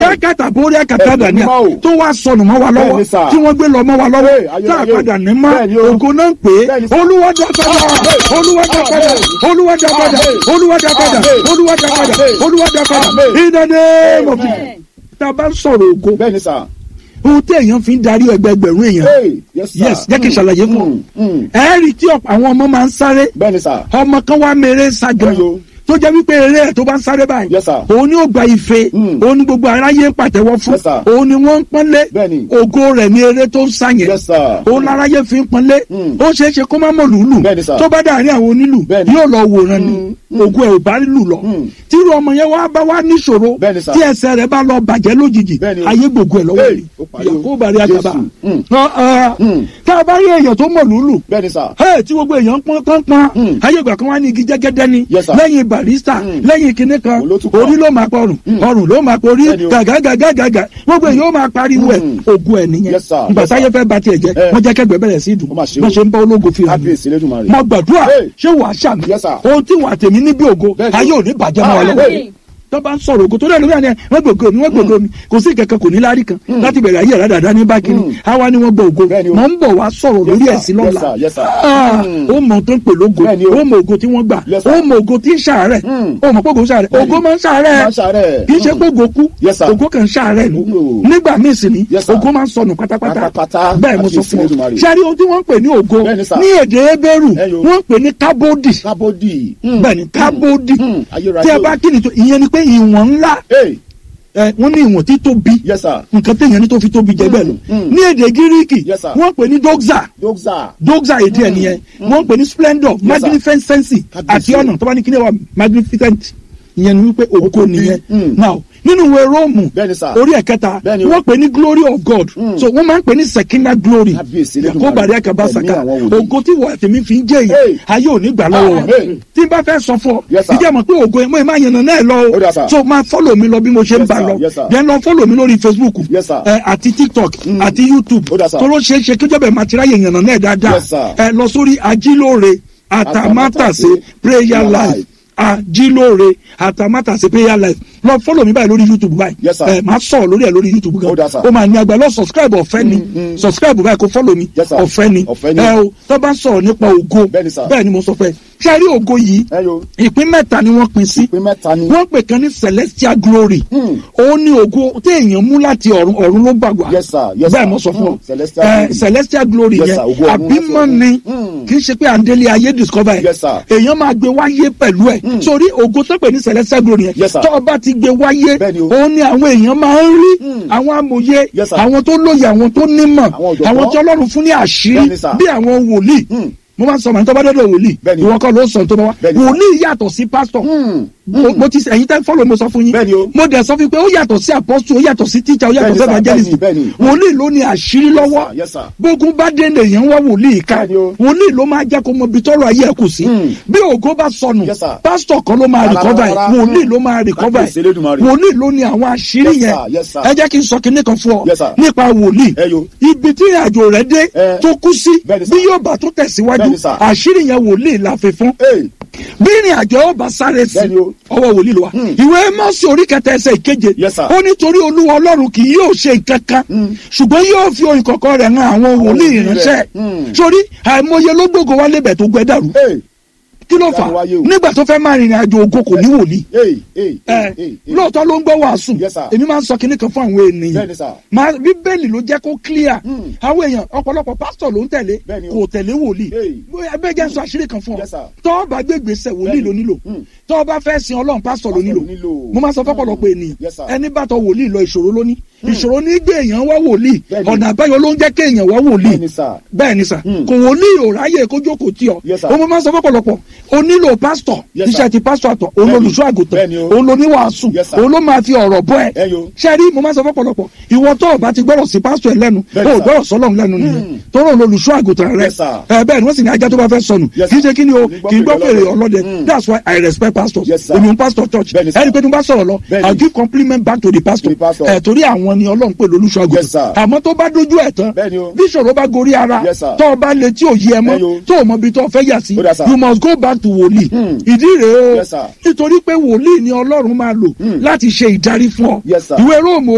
bákàtà borí àkàtà ní mímọ́ o. tó wá sọnù mọ́ wa lọ́wọ́ Bẹ́ẹ̀ni sà. tí wọ́n gbé lọ mọ́ wa lọ́wọ́ Hey, ayé, tá a ayé. padà ní mọ́ Bẹ́ẹ̀ni o. ògo náà ń pè é Bẹ́ẹ̀ni sà. olúwa dá padà olúwa dá padà olúwa dá padà olúwa dá padà olúwa dá padà olúwa dá padà in the name of Jesus tá a bá ń sọ̀rọ̀ ògo bẹ́ẹ̀ni sà. ohun tí èèyàn fi ń darí ẹgbẹgbẹ̀rún èèyàn Hey, yes sir. yes jẹ́ kí n ṣàlàyé fún ọ Mm, mm. ẹ̀ẹ́rì tí ọ̀pọ̀ àwọn ọmọ máa ń sáré bẹ́ẹ̀ni sà. ọmọ kan wá mèrè ságan Bẹ́ẹ̀ni o. tó jẹ́ wípé eré ẹ̀ tó bá ń sáré báyìí Yes, sir. òun ni ó gba ife Mm. òun ni gbogbo aráyé ń pàtẹ́wọ́ fún Yes, sir. òun ni wọ́n ń pọ́nlé Bẹ́ẹ̀ni. ògo rẹ̀ ní eré tó ń sá yẹn Yes, sir. òun láráyé fi ń pọ́nlé Mm. ó ṣeé ṣe kó má mọ̀ lùlù Bẹ́ẹ̀ni, sir. tó bá dàrí àwọn onílù Bẹ́ẹ̀ni. yóò lọ wòran ni Mm. ògo ẹ̀ ò bá lù lọ Mm. tírú ọmọ yẹn wá bá wá níṣòro Bẹ́ẹ̀ni, sir. tí ẹsẹ̀ rẹ̀ bá lọ bàjẹ́ lójijì Bẹ́ẹ̀ni o. ayé gbogbo ẹ̀ lọ́wọ́ Hey, rí ó parí o. yàgò bàrí àgàbà Jésù. Mm. Ọ̀, ọ̀, tá a bá rí èèyàn tó mọ̀ lùlù bẹ́ẹ̀ni sà. Hey, tí gbogbo èèyàn ń pọ́n pọ́n pọ́n Mm. ayé ìgbà kan wá ní igi jẹ́gẹ́dẹ́ ni Yes, sir. lẹ́yìn barista Mm. lẹ́yìn kinní kan Òun ló tún kọ́. orí ló máa pọrùn ọrùn ló máa porí Bẹ́ẹ̀ni o. gàgàgàgàgà gbogbo èèyàn ó máa pariwo ẹ̀ Mm. ogun ẹ̀ nìyẹn Yes, sir. ìgbà Yes, sir. táyé fẹ́ ba tiẹ̀ jẹ́ Eh. wọ́n jẹ́ kẹ́gbẹ́ bẹ̀rẹ̀ sí ìdùn Ó máa ṣe wọ́n o. ṣe ń bá ológo fi hàn mí kábíyèsí lẹ́dùnmarè. mo gbàdúrà Hey. ṣé wàá ṣàmì Yes, sir. ohun tí wàá tèmi níbi ògo Bẹ́ẹ̀ni. ayé ò ní bàjẹ́ mọ́ wa Ah, lọ́wọ́ hey. tó bá ń sọ̀rọ̀ ògo tó dẹ̀ lórí àná wọ́n gbògo mi wọ́n gbògo mi kò sí kankan kò ní lárí kan láti bẹ̀rẹ̀ ayé rẹ̀ dáadáa ní bákìrì Mm. àwa ni wọ́n gbọ́ ògo Bẹ́ẹ̀ni o. mọ̀ ń bọ̀ wá sọ̀rọ̀ Yes, lórí sir. ẹ̀sìn Yes, lọ́la sir. Yes, sir. Ah, Mm. ó mọ tó ń pè lógo Bẹ́ẹ̀ni o. ó mọ ògo tí wọ́n gbà Yes, sir. ó mọ ògo tí ń ṣàárẹ̀ Mm. ó mọ pé ògo ń ṣàárẹ̀ Bẹ́ẹ̀ni. ògo máa ń ṣàárẹ̀ Máa ń ṣàárẹ̀. kì í ṣe Mm. pé ògo kú Yes, sir. ògo kan ń ṣàárẹ̀ ni Oh. nígbà míì sì ni Yes, sir. ògo máa ń sọnù pátápátá Pátápátá. bẹ́ẹ̀ mo sọ Kábíyèsí fún ọ Olódùmarè. ṣáàrí ohun tí wọ́n ń pè ní ògo Bẹ́ẹ̀ni, sir. ní èdè ebéèrù Ẹ yo. wọ́n ń pè ní kábódì kábódì. bẹ́ẹ̀ni kábódì Mm. Ayérayé tí ẹ o. bá kí ni tó ìyẹn ni pé ìwọ̀n ńlá Hey, ẹ, wọ́n ní ìwọ̀n tí tóbi yes sir. nǹkan téèyàn ní tó fi tóbi jẹ bẹ́ẹ̀ lọ mm. ní èdè gíríkì Yes, sir. wọ́n pè ní doxa Dókítà. doxa èdè ẹ̀ nìyẹn wọ́n pè ní splendor sir. magnificence Kábíyèsí àti o. ọ̀nà tó bá ní kí ni wà magnificent ìyẹn ni wípé ògo tóbi. nìyẹn Mm. now nínú ìwé róòmù Bẹ́ẹ̀ni, sir. orí ẹ̀kẹta Bẹ́ẹ̀ni o. wọ́n pè ní glory of god Mm. so wọ́n máa ń pè ní sekina glory Kábíyèsí Elédùmarè. kó bàrí àkàbà Ẹ̀mí sàkà àwọn wòlíì. ògo tí wọ́n àtẹ̀mí fi ń jẹ́ yìí Hey. ayé ò ní gbà lọ́wọ́ wa Amen. tí n bá fẹ́ sọ fún ọ Yes, sir. ìjẹ́ mọ̀ pé ògo ẹ̀ mọ́ ẹ̀ máa yànnà náà lọ Ó dà, sir. o so máa fọ́lọ̀ mi lọ bí mo ṣe ń Yes, bá sir. lọ Yes, sir. then lọ fọ́lọ̀ mi lórí facebook Yes, sir. ẹ, àti tiktok àti youtube Ó dà, sir. tóró ṣeé ṣe kíjọba ẹ̀ máa ti ráyè yànnà náà dáadáa Yes, sir. ẹ lọ sórí ajílóore àtàmátàsé prayer life ajílóore àtàmátàsé prayer life lọ fọ́lọ̀ mi báyìí lórí youtube báyìí Yes, sir. ẹ máa sọ̀rọ̀ lórí ẹ̀ lórí youtube Ó dà, gan sir. ó máa ní agbára lọ subscribe ọ̀fẹ́ ni subscribe báyìí kó fọ́lọ̀ mi Yes, sir. ọ̀fẹ́ ni Ọ̀fẹ́ ni. ẹ o tó bá sọ̀rọ̀ nípa ògo Bẹ́ẹ̀ni, sir. bẹ́ẹ̀ ni mo sọ fẹ́ ṣe rí ògo yìí Ẹ yo. ìpín mẹ́ta ni wọ́n pín sí Ìpín mẹ́ta ni. wọ́n pè kan ní celestial glory Hmm. òun ni ògo tí èèyàn mú láti ọ̀run ọ̀run ló gbà wá Yes, sir. Yes, bẹ́ẹ̀ sir. mo sọ fún ọ Hmm. Celestial Eh, glory. celestial glory Yes, yẹn sir. Ògo ọ̀run àbímọ láti ọ̀run. ni Hmm. kì í ṣe pé àndélé ayé discover ẹ̀ Yes, sir. èèyàn máa gbé wáyé pẹ̀lú ẹ̀ sórí ògo tó pè ní celestial glory yẹn Yes, sir. tó o bá ti gbé wáyé Bẹ́ẹ̀ni o. òun ni àwọn èèyàn máa ń rí Hmm. àwọn amòye Yes, sir. àwọn tó lóye àwọn tó nímọ̀ Àwọn ọ̀jọ̀gbọ́n. àwọn tí ọlọ́run fún ní àṣírí Bẹ́ẹ̀ni, sir. bí àwọn wòlíì Hmm. mo máa ń sọ màá tó bá dọ́dọ̀ wòlíì Bẹ́ẹ̀ni. ìwọ kọ́ ló ń sọ tó bá wá Bẹ́ẹ̀ni, sir. wòlíì yàtọ̀ sí pásítọ̀ Hmm. mo mo ti ẹ̀yin tẹ́ fọ́lọ̀ mo sọ fún yín Bẹ́ẹ̀ni o. mo dẹ̀ sọ fún yín pé ó yàtọ̀ sí apostle ó yàtọ̀ sí teacher ó yàtọ̀ Bẹ́ẹ̀ni, sí sir. evangelist Bẹ́ẹ̀ni, bẹ́ẹ̀ni. wòlíì ló ní àṣírí lọ́wọ́ Yes, sir. bógun bá dé lèèyàn wá wòlíì ká Bẹ́ẹ̀ni o. wòlíì ló máa jẹ́ kó mọ ibi tọ́rọ̀ ayé ẹ̀ kù sí Hmm. bí ògo bá sọnù Yes, sir. pásítọ̀ kan ló máa Rárá, recover ẹ̀ rárá. wòlíì Hmm. ló máa recover Kábíyèsí ẹ̀ Elédùmarè. wòlíì ló ní àwọn àṣírí Yes, yẹn sir. Yes, sir. ẹ jẹ́ kí n sọ kinní kan fún ọ Yes, sir. nípa wòlíì Ẹ yo. ibi tí ìrìnàjò rẹ̀ dé Eh. tó kú sí Bẹ́ẹ̀ni, sir. bí yóò bá tó tẹ̀síwájú Bẹ́ẹ̀ni, sir. àṣírí yẹn wòlíì la fi fún Hey. bí ìrìn àjò ọba sáré sí Bẹ́ẹ̀ni o. ọwọ́ wòlíì ló wà Hmm. ìwé mọ́sí orí kẹta ẹsẹ̀ ìkeje Yes, sir. ó nítorí olúwa ọlọ́run kì yóò ṣe nǹkan kan Hmm. ṣùgbọ́n yóò fi ohun kọ̀ọ̀kan rẹ̀ hàn àwọn wòlíì wòlíì ìránṣẹ́ rẹ̀. Hmm. sórí àìmọye ló gbógo wá lébẹ̀ tó gbẹ dàrú Hey. kí ló fà Ìyanu wáyé o. nígbà tó fẹ́ máa rìnrìn àjò ògo kò ní wòlíì Hey. Hey. ẹ Hey. Hey. lóòótọ́ ló ń gbọ́ wàásù Yes, sir. èmi máa ń sọ kinní kan fún àwọn ènìyàn Bẹ́ẹ̀ni, sir. máa bíbélì ló jẹ́ kó clear Hmm. àwọn èèyàn ọ̀pọ̀lọpọ̀ pásítọ̀ ló ń tẹ̀lé Bẹ́ẹ̀ni o. kò tẹ̀lé wòlíì Hey. bóyá ẹgbẹ́ jẹ́ sọ àṣírí kan fún ọ Yes, sir. tọ́ ọ bá gbé gbèsè wòlíì ló nílò Hmm. tọ́ ọ bá fẹ́ sin ọlọ́run pásítọ̀ ló Pásítọ̀ nílò ló nílò. mo máa sọ fọ́pọ̀lọpọ̀ ènìyàn Yes, sir. ẹni bá tọ wòlíì lọ ìṣòro ló ní ìṣòro ní gbé èèyàn wá wòlíì Bẹ́ẹ̀ni. ọ̀nà àbáyọ ló ń jẹ́ kéèyàn wá wòlíì Bẹ́ẹ̀ni, sir. bẹ́ẹ̀ ni sà Hmm. kò wòlíì ò ráyè kó jókòó tí ọ Yes, sir. o mo máa sọ fọ́pọ̀lọpọ̀ o nílò pásítọ̀ Yes, iṣẹ́ sir. ti pásítọ̀ àtọ̀ òun Bẹ́ẹ̀ni. olùṣọ́ àgùntàn Bẹ́ẹ̀ni o. òun ló ní wàásù Yes, sir. òun ló máa fi ọ̀rọ̀ bọ́ ẹ Ẹ yo. ṣe rí mo máa sọ fọ́pọ̀lọpọ̀ ìwọ tó o bá ti gbọ́rọ̀ sí pásítọ̀ ẹ lẹ́nu Bẹ́ẹ̀ni, o ò sir. gbọ́rọ̀ sọ́lọ́run lẹ́nu nìyẹn Hmm. tóró olùṣọ́ àgùntàn rẹ Yes, sir. ẹ bẹ́ẹ̀ ni wọ́n sì ní ajá tó bá fẹ́ sọnù Yes, kì í sir. ṣe kí ni o Kì í gbọ́ kì í gbọ́ fèrè fèrè ọlọ́dẹ. ọlọ́dẹ Hmm. that's why I respect pastors Yes, sir. èmi ń pastor church Bẹ́ẹ̀ni, sir. ẹni pé tí mo bá sọ̀rọ̀ lọ Bẹ́ẹ̀ni. I give compliment back to the pastor To the pastor. ẹ̀ torí àwọn ni ọlọ́run pè lólùṣọ́ Yes, sir. àgùntàn àmọ́ tó bá dojú ẹ̀ tán Bẹ́ẹ̀ni o. bí ìṣòro bá gorí ara Yes, sir. tó o bá lè tí ò yí ẹ Bẹ́ẹ̀ni o. mọ́ tó o mọ ibi tó o fẹ́ yà sí Ó dà, sir. you must go back to wòlíì Hmm. ìdí rèé o Yes, sir. nítorí pé wòlíì ni ọlọ́run máa lò Hmm. láti ṣe ìdarí fún ọ Yes, sir. ìwé róòmù